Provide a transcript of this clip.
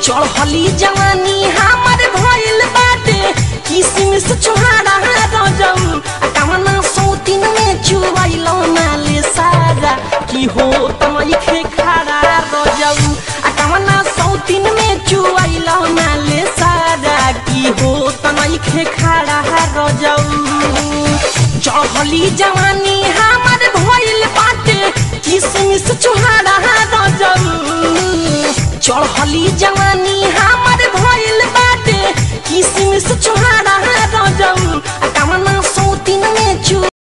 चढ़ली जवानी हमर भइल बाटे किसमिस छोहारा रजऊ आ कवना सौतीन में चुवैलो नाले सारा की हो तमैखे खारा रजऊ आ कवना सौतीन में चुवैलो नाले सारा की हो तमैखे खारा रजऊ चढ़ली जवानी हमर भइल बाटे किसमिस छोहारा रजऊ चढ़ली जवानी